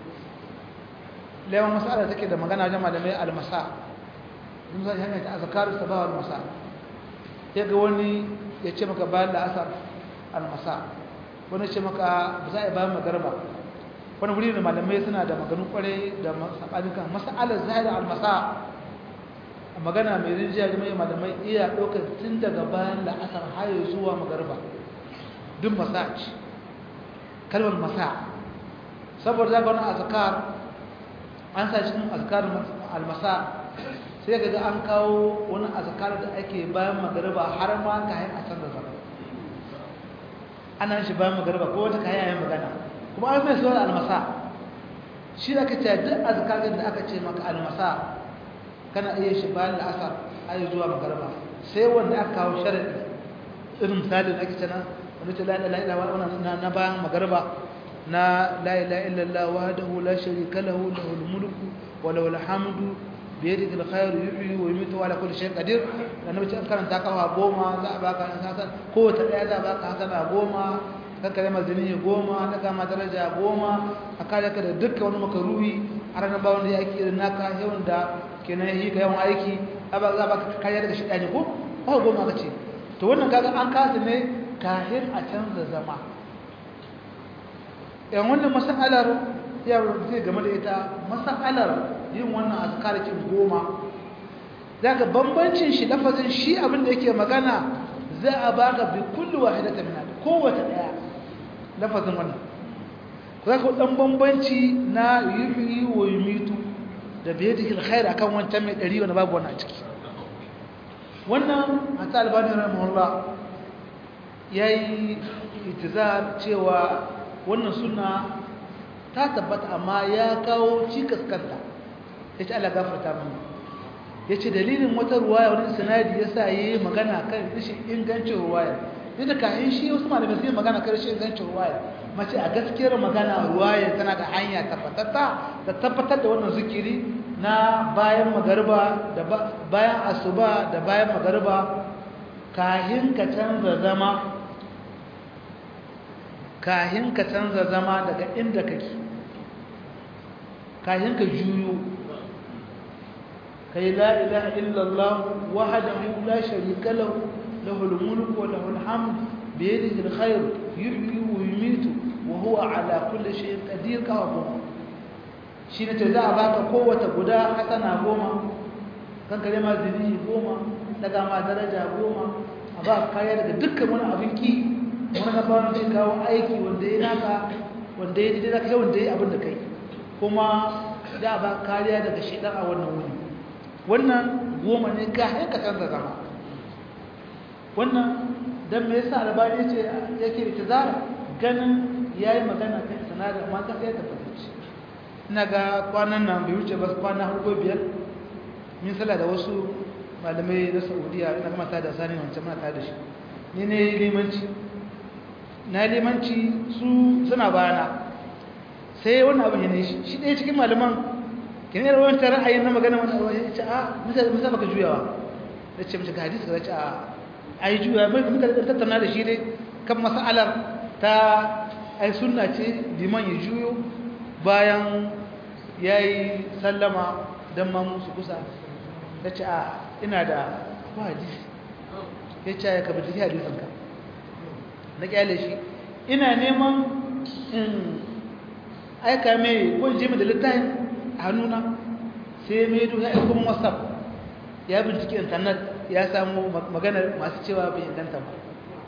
lewan masala take da magana wajen malamai almasa sun zai hanyar ta azakaru sabah almasa ya ga wani ya ce maka bayan da asar almasa wani ce maka ba za a yi bayan magarba wani wuri da malamai suna da maganin kwarai da saɓanin kan masa'alar zahiri almasa a magana mai rinjiya da mai malamai iya ɗaukar tun daga bayan la'asar hayo zuwa magarba duk masa ce kalmar masa saboda za ga wani azkar an sa cikin azkar almasa sai ga an kawo wani azkar da ake bayan magarba har ma ka yi a san da zama ana shi bayan magarba ko wata kayan yayin magana kuma an mai sunan almasa shi da aka ce duk azkarin da aka ce maka almasa kana iya shi bayan la'asar ayi zuwa magarba sai wanda aka kawo sharadi irin misali da ake ce na wani ce la ilaha illallah wannan na bayan magarba na la ilaha illallah wahdahu la sharika lahu lahul mulku wa lahul hamdu biyadihi alkhayr yuhyi wa yumiitu ala kulli shay'in qadir annabi ce karanta kafa goma za a baka hasan ko ta daya za a baka hasana goma ka kare mazini goma ta kama daraja goma a kare ka da dukkan wani makaruhi a ranar ba wanda yake irin naka yawan da kenan yi ka yawan aiki a ba za a baka kariya daga shida ne ko ba goma ka ce to wannan kaga an kasa ne kahin a canza zama yan wannan masalar ya rubuce game da ita masalar yin wannan azkarakin goma daga bambancin shi lafazin shi abin da yake magana za a baka bi kullu wahidatan min kowace daya lafazin wannan zaka dan bambanci na yuhyi wa yumitu da biyadihi alkhair akan wancan mai dari wanda babu wannan a ciki wannan hatta albani rahimahullah yayi itizar cewa wannan sunna ta tabbata amma ya kawo cikas kanta yace Allah gafarta mana yace dalilin wata ruwaya wani sanadi yasa yayi magana kan rashin ingancin ruwaya duk da kayan shi wasu malamai sai magana kan rashin ingancin ruwaya mace a gaskiyar magana ruwaya tana da hanya tabbatatta da tabbatar da wannan zikiri na bayan magariba da bayan asuba da bayan magariba kahin ka canza zama kahin ka canza zama daga inda kake kahin ka juyo kai la ilaha illallah wahdahu la sharika lahu lahul mulku wa lahul hamd bi yadihi alkhair yuhyi wa yumiitu wa huwa ala kulli shay'in qadir ka wa shine ta za a baka kowace guda hasana goma kan kare ma zini goma daga ma daraja goma a ba kaya daga dukkan wani abin ki wani na bawon zai kawo aiki wanda ya naka wanda ya daidai zaka wanda ya abin da kai kuma da ba kariya daga shaidan a wannan wuri wannan goma ne ga ka canza zama wannan dan me yasa albani ce yake itizara ganin yayi magana kan sanada amma ka sai ta fadace ina ga kwanan nan bai wuce ba kwana hudu biyar min sala da wasu malamai na Saudiya ina ga mata da sani wancan mata da shi ni ne limanci na limanci su suna bayana sai wannan abin ne shi shi ɗaya cikin malaman kin yi rawar ta ra'ayin na magana wani abu ya ce a misali misali baka juyawa da ce mace ga hadisi ka ce a a yi juya mai muka da tattauna da shi dai kan mas'alar ta ai sunna ce liman ya juyo bayan ya yi sallama don ma musu kusa ta ce a ina da ko hadisi ya ce ya kafa jiki hadisanka na kyale shi ina neman in aika mai ko je mai da littafin a hannuna sai mai duk ya aiko whatsapp ya bincike internet ya samu maganar masu cewa bai inganta ba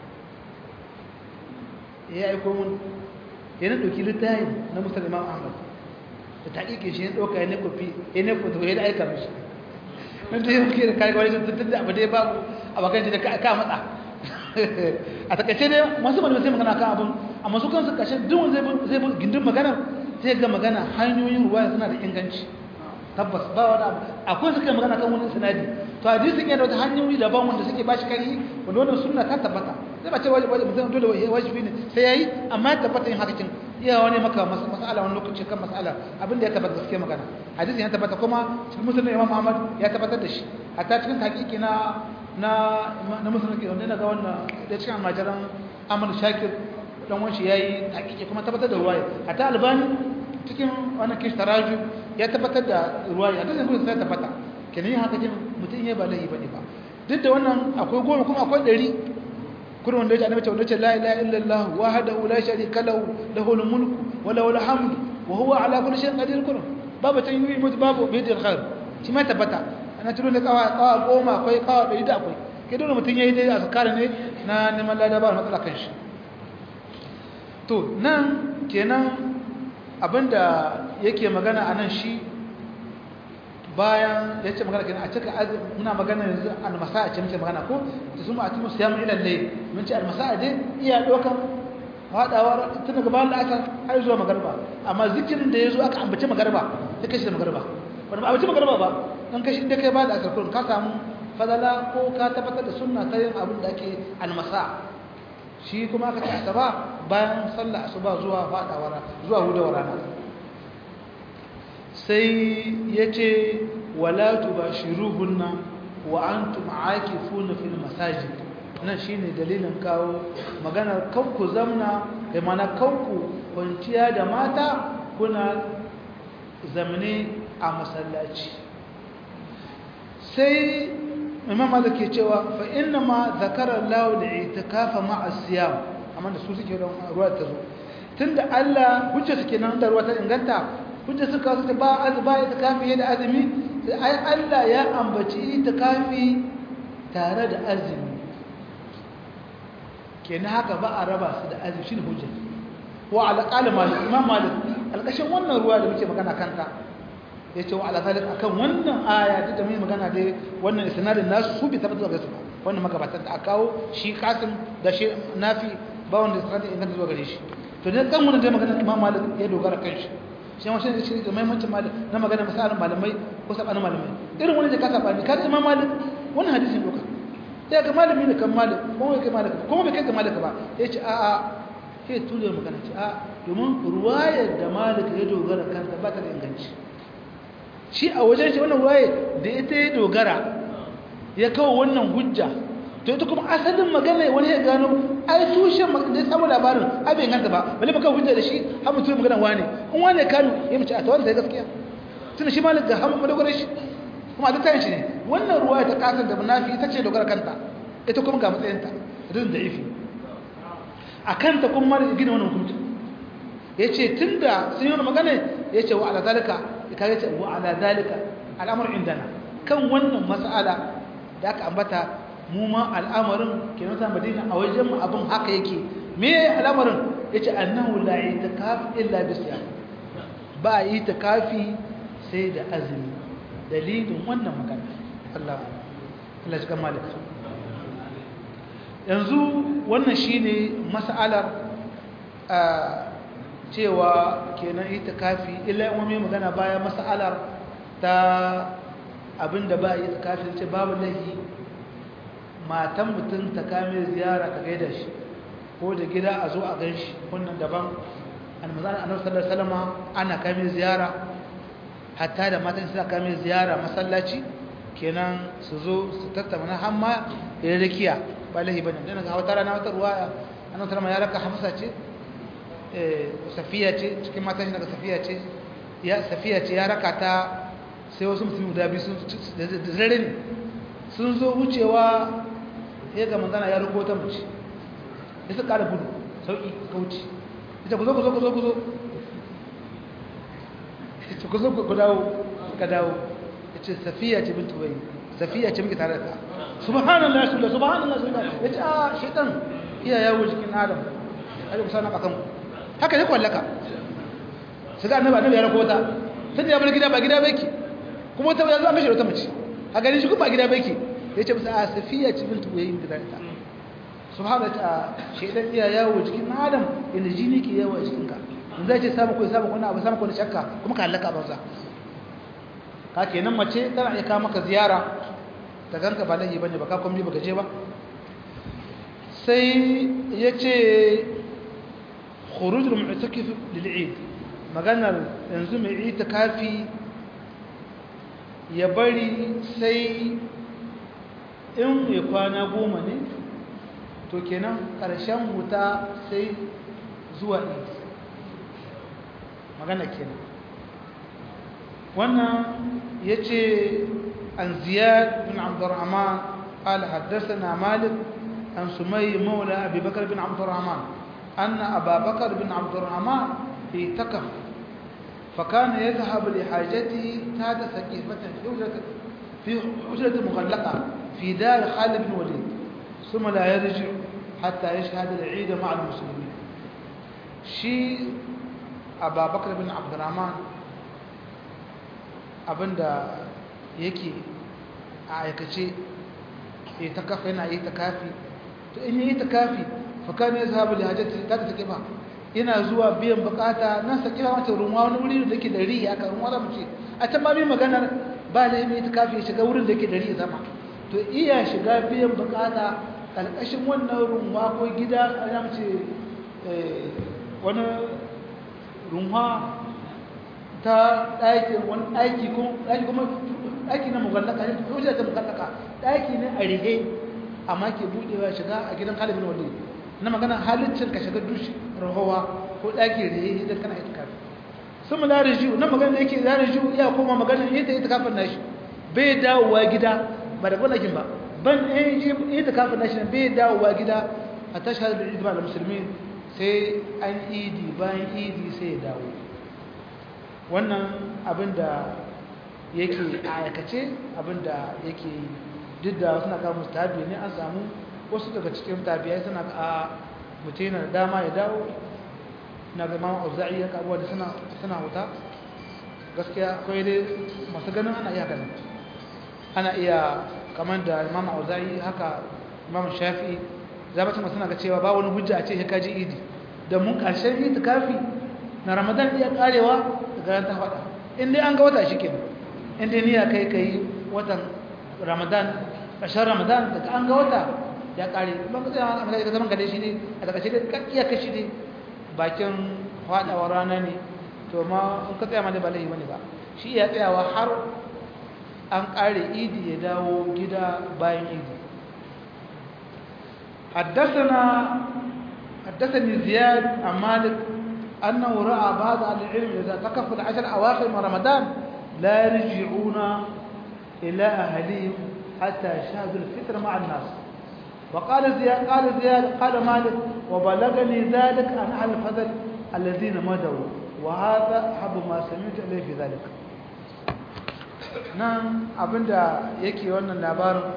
ya aiko mun yana ɗauki littafin na musulman ahmad da ta ƙiƙe shi ya ɗauka ya ne kofi ya ne kofi ya da aika mishi nan ta yi muke da kayan wani tuntun da abu da ya babu a bakan da ka matsa a takaice ne masu malamai sai magana kan abin amma su kansu kashe duk wanda zai bi gindin magana sai ga magana hanyoyin ruwa suna da inganci tabbas ba wani abu akwai suka magana kan wani sinadi to hadisin yana da wata hanyoyi daban wanda suke bashi kari wanda wannan sunna ta tabbata sai ba ce wajibi mutum dole wajibi ne sai yayi amma ya tabbata yin hakakin iya wani maka mas'ala wani lokaci kan mas'ala abinda ya tabbata gaskiya magana hadisin ya tabbata kuma cikin musulmi imam Ahmad ya tabbatar da shi hatta cikin hakiki na na na musulmi wanda na ga wannan da cikin almajiran Ahmad Shakir dan wanshi yayi hakiki kuma tabbatar da ruwaya hatta Albani cikin wannan kish taraju ya tabbatar da ruwaya hadisin kuma sai tabbata kenan yin hakakin mutum ya ba laifi bane ba duk da wannan akwai goma kuma akwai ɗari kurin wanda ya ce annabi ce wanda ya ce la ilaha illallah wahdahu la sharika lahu lahul mulku wa lahul hamdu wa huwa ala kulli shay'in qadir kurin babu tan yi mutu babu bidil khair shi ma tabbata ana tuno da kawa kawa goma akwai kawa ɗari da akwai ke dole mutum yayi dai azkar ne na neman lada ba matsala kan shi to nan kenan abinda yake magana anan shi bayan ya ce magana kenan a cika muna magana yanzu almasa a ce muke magana ko ta suma a timu siyamu ilal layl mun ce almasa dai iya dokan fadawa tun daga bayan la'asar har zuwa magarba amma zikirin da yazo aka ambace magarba sai kashi da magarba wanda ba ambace magarba ba dan kashi inda kai ba da asar kullun ka samu fadala ko ka tabbatar da sunna ta yin abin da ake almasa shi kuma aka ce asaba bayan sallah asuba zuwa fadawa zuwa hudawar rana sai ya ce wala tubashiruhunna wa antum aakifuna fil masajid nan shine dalilin kawo maganar kanku zamna kai mana kanku kwanciya da mata kuna zamne a masallaci sai imam malik ke cewa fa inna ma zakara Allah da itikafa ma'a siyam amma da su suke ruwa ta zo tunda Allah hujja suke nan da ruwa ta inganta hujja suka suka ba azba itikafi da azumi sai ai Allah ya ambaci itikafi tare da azumi kenan haka ba a raba su da azumi shine hujja wa ala qala malik imam malik alkashin wannan ruwa da muke magana kanta yace wa ala zalik akan wannan aya da muke magana dai wannan isnadin nasu su bi tabbata ga su wannan magabatan da akawo shi kasim da shi nafi ba wanda isnadin inganta zuwa gare shi to ne kan wannan dai magana imam malik ya dogara kan shi shi ma shi ne da muhimmancin malik na magana misalan malamai ko sabanin malamai irin wani da ka sabani ka imam malik wannan hadisin doka sai ga malami ne kan malik ko kai malik ko bai kai ga malik ba yace a a sai tule magana ce a domin ruwayar da malik ya dogara kanta ba ta da inganci shi a wajen shi wannan ruwayar da ita ya dogara ya kawo wannan hujja to ita kuma asalin magana wani ya gano ai tushen da ya samu labarin abin inganta ba bale baka hujja da shi har mutum magana wane in wane kano ya mace a tawar da gaskiya tunda shi malik ga hamu madogarar shi kuma a littafin shi ne wannan ruwa ta kasar da munafi ita ce dogara kanta ita kuma ga matsayinta idan da ifi a kanta kuma mara gina wannan hukunci ya ce tun da sun yi wani magana ya ce wa ala dalika ya kare ce wa ala dalika al'amur indana kan wannan mas'ala da aka ambata mu ma al'amarin ke nasa madina a wajen mu abin haka yake me al'amarin ya ce annahu la itikaf illa bisiyam ba yi kafi sai da azumi dalilin wannan magana Allah Allah shiga malik yanzu wannan shine mas'alar cewa kenan itikafi illa in wani magana baya mas'alar ta abinda ba itikafi ce babu lahi matan mutum ta kame ziyara ka gaida shi ko da gida a zo a gan shi wannan daban almazan annabi sallallahu alaihi wasallam ana kame ziyara hatta da matan suna kame ziyara masallaci kenan su zo su tattauna har ma da rakiya ba lahi bane dan ga wata rana wata ruwaya annabi sallallahu ya raka hafsa ce eh safiya ce cikin matan shi daga safiya ce ya safiya ce ya raka ta sai wasu mutum guda biyu sun da zare ne sun zo wucewa sai ga manzana ya rugo ta mace ya su kara gudu sauki kauci ita ku zo ku zo ku zo ku zo ita ku zo ku dawo ka dawo ya ce safiya ce bintu wai safiya ce muke tare da ta subhanallah ya shula subhanallah subhanallah ya ce a shaitan iya yawo jikin adam aje ku sana kakan haka ne kwallaka su ga annabi annabi ya rako ta sai da ya bar gida ba gida ba yake kuma ta yanzu an kashe wata mace a ganin shi kuma ba gida ba yake ya ce musa a safiya ce bintu wai da ta subhanallah ta shaitan iya yawo jikin adam inda jini ke yawo a jikinka in zai ce samu ko samu kuna abu samu ko shakka kuma ka halaka banza ka kenan mace tana iya kawo maka ziyara ta ganka ba laifi bane ba ka kwambi baka je ba sai ya ce khurujul mu'takif lil eid maganar yanzu mai itikafi ya bari sai in ya kwana goma ne to kenan ƙarshen wuta sai zuwa eid magana kenan wannan yace an ziyad bin abdurrahman قال حدثنا مالك عن سمي مولى أبي بكر بن عبد الرحمن أن أبا بكر بن عبد الرحمن اعتكف فكان يذهب لحاجته تحت سقيفة في حجرة في حجرة مغلقة في دار خالد بن وليد ثم لا يرجع حتى يشهد العيد مع المسلمين شيء أبا بكر بن عبد الرحمن abinda yake a aikace ya ta kafa yana yi ta kafi to in yi ta kafi fakar ne sahabu da hajjata ta ta kifa ina zuwa biyan bukata nan sa kifa mata ruwa wani wuri da ke da riya aka ruwa za mu ce a can ma bi maganar ba da yi ta kafi ya shiga wurin da ke da riya zama to iya shiga biyan bukata ƙarƙashin wannan runwa ko gida a ya ce wani runwa ta ɗakin wani ɗaki kuma ɗaki na mugallaka ne ko ta mugallaka ɗaki ne a rihe amma ke buɗewa shiga a gidan kalibin wali na magana halittin ka shiga dushi rahowa ko ɗaki rihe idan kana ita kafin sun mula riju na magana da yake za riju ya koma magana ita ita kafin nashi bai dawowa gida ba da gwanakin ba ban ita kafin nashi bai dawowa gida a tashar da idima da musulmi sai an idi bayan idi sai ya dawo wannan abin da yake a aikace abin da yake duk da suna kawo musu tabi ne an samu wasu daga cikin tabiyai suna a mutum yana da dama ya dawo na ga mama auza'i ya kabuwa da suna wuta gaskiya akwai dai masu ganin ana iya ganin ana iya kamar da mama auza'i haka mama shafi zabacin masu ga cewa ba wani hujja a ce ya kaji idi da mun ƙarshen itikafi na ramadan iya karewa daga ran ta faɗa in dai an ga wata shi ke in dai niyya kai kai watan ramadan ƙarshen ramadan daga an ga wata ya kare ban ka tsaya a ka zaman gade shi ne a daga shi dai iya kashi ne bakin faɗawa rana ne to ma in ka tsaya ma da ba laifi bane ba shi ya tsayawa har an ƙare idi ya dawo gida bayan idi حدثنا حدثني زياد عن مالك أنه رأى بعض أهل العلم إذا تكفوا العشر أواخر من رمضان لا يرجعون إلى أهلهم حتى يشهدوا الفطر مع الناس وقال زياد قال زياد قال مالك وبلغني ذلك عن أهل الفضل الذين مدوا وهذا أحب ما سمعت إليه في ذلك nan abinda yake wannan labarin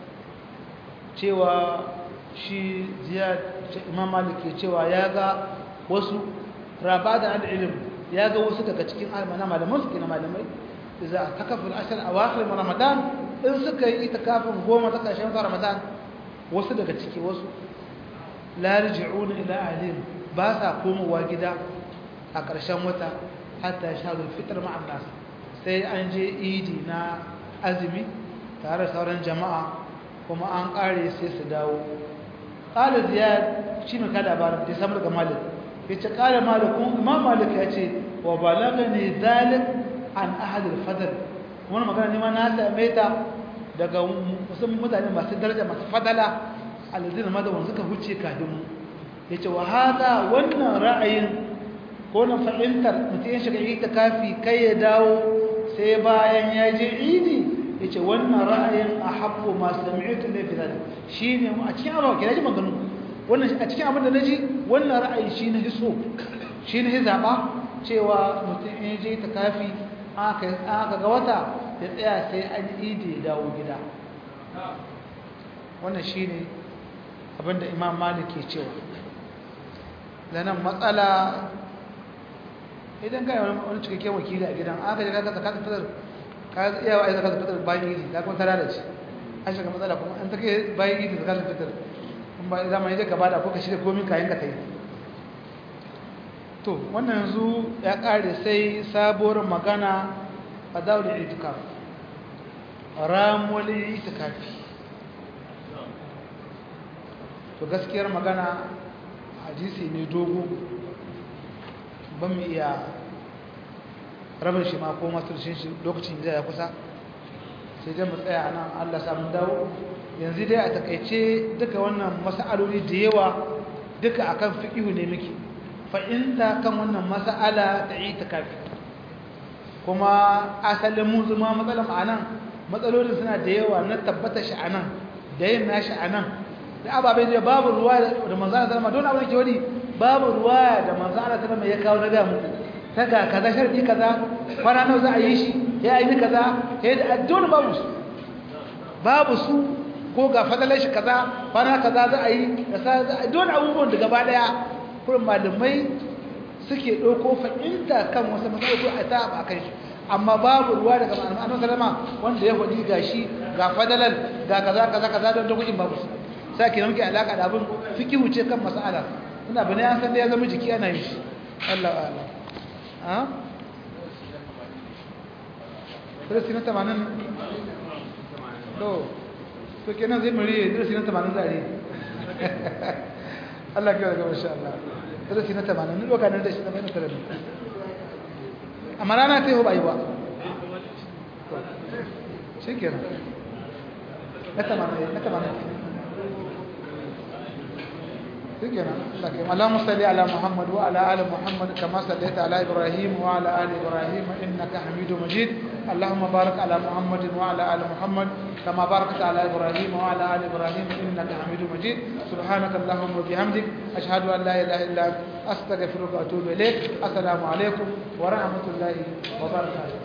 cewa shi ziyad imam malik ke cewa ya ga wasu raba da al'ilim ya ga wasu daga cikin almana malaman su na malamai za a takafin ashar a wakilin ramadan in suka yi ita kafin goma ta ƙarshen wata ramadan wasu daga ciki wasu lariji'una ila alim ba sa komowa gida a ƙarshen wata hatta shaharul fitar ma'an nasu sai an je idi na azumi tare da sauran jama'a kuma an ƙare sai su dawo ƙala ziyad shi mai kada labarin da samu daga malik ya ce ƙala malikun imam malik ya ce wa balaga ne zalik an ahadul fadar wani magana ne ma na same ta daga wasu mutane masu daraja masu fadala alazina madawan suka huce kafin mu ya ce wa hada wannan ra'ayin ko na fahimtar mutum ya shiga ita kafi kai ya dawo sai bayan ya je idi ya ce wannan ra'ayin a haɓo masu sami'utun da fi zaɗi shi ne a cikin abu ke ji maganu wannan a cikin abin da na ji wannan ra'ayi shi na hiso shi na zaɓa cewa mutum ya je ta kafi aka ga wata ya tsaya sai an idi ya dawo gida wannan shi ne abin da imam malik ke cewa da nan matsala idan kai wani cikakken wakili a gidan aka je kaga zakatul fitr ka iya wa zakatul fitr bayan yi ka kuma tara da shi an shiga matsala kuma an take bayan yi zakatul fitr kun ba zama yaje ka bada ko ka shirya komai kayan ka tai to wannan yanzu ya kare sai sabuwar magana a daul itikaf ramul itikafi to gaskiyar magana hadisi ne dogo ban mu iya rabin shi ma ko maturshin shi lokacin da ya kusa sai dai mu tsaya nan Allah samu dawo yanzu dai a takaice duka wannan mas'aloli da yawa duka akan fiqhu ne muke fa'inta kan wannan mas'ala ta itikafi kuma asalin mun zuma matsalan anan matsalolin suna da yawa na tabbata shi anan da yin nashi anan da ababe da babu ruwa da manzo Allah sallama don abin da ke wani babu ruwa da manzo Allah sallama ya kawo na ga muku ta ga kaza sharadi kaza kwana nawa za a yi shi ya yi kaza ya yi da dole babu su babu su ko ga fadalar shi kaza kwana kaza za a yi da sa za a dole abubuwan da gaba daya kurin malamai suke ɗauko fahimta kan wasu matsaloli a ta ba kai amma babu ruwa daga annabi sallama wanda ya faɗi gashi ga fadalar ga kaza kaza kaza don dokokin babu su sai ke muke alaka da abin fikihu ce kan mas'ala ina bane an san da ya zama jiki ana yi shi Allah Allah ha darasi na 80 to to kenan zai muri darasi na 80 zare Allah ya ga insha Allah darasi na 80 ni doka nan da shi na bayan tare amma rana ta yi ba yi ba shi kenan na 80 na 80 اللهم صل على محمد وعلى ال محمد كما صليت على ابراهيم وعلى ال ابراهيم انك حميد مجيد اللهم بارك على محمد وعلى ال محمد كما باركت على ابراهيم وعلى ال ابراهيم انك حميد مجيد سبحانك اللهم وبحمدك اشهد ان لا اله الا انت استغفرك واتوب اليك السلام عليكم ورحمه الله وبركاته